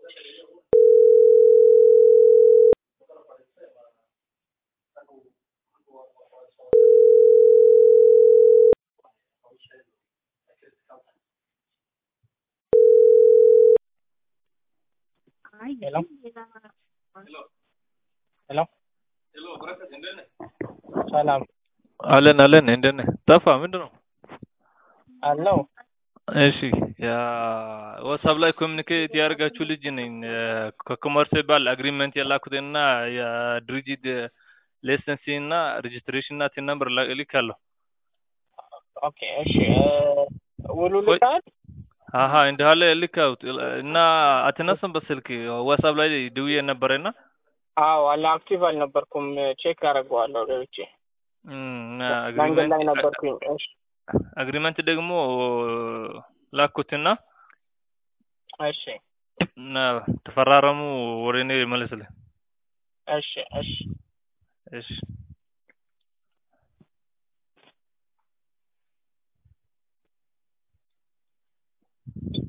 Hello? Hello? ሰላም አለን አለን እንደት ነህ? ጠፋ ምንድን ነው? አለው እሺ ያ ዋትሳፕ ላይ ኮሚኒኬት ያደርጋችሁ ልጅ ነኝ ከኮመርሴባል አግሪመንት የላኩትና የድርጅት ሌሰንሲ እና ሬጅስትሬሽን እና ቲን ነምበር ልካለሁ። ኦኬ እሺ ውሉ ልካል አሀ እንዳለ ልካውት እና አትነሳም በስልክ ዋትሳፕ ላይ ደውዬ ነበረና አዎ አለ አክቲቭ አልነበርኩም ቼክ አደርገዋለሁ ገብቼ መንገድ ላይ ነበርኩኝ እሺ አግሪመንት ደግሞ ላኩትና እሺ እና ተፈራረሙ ወደ እኔ መልስልህ። እሺ እሺ እሺ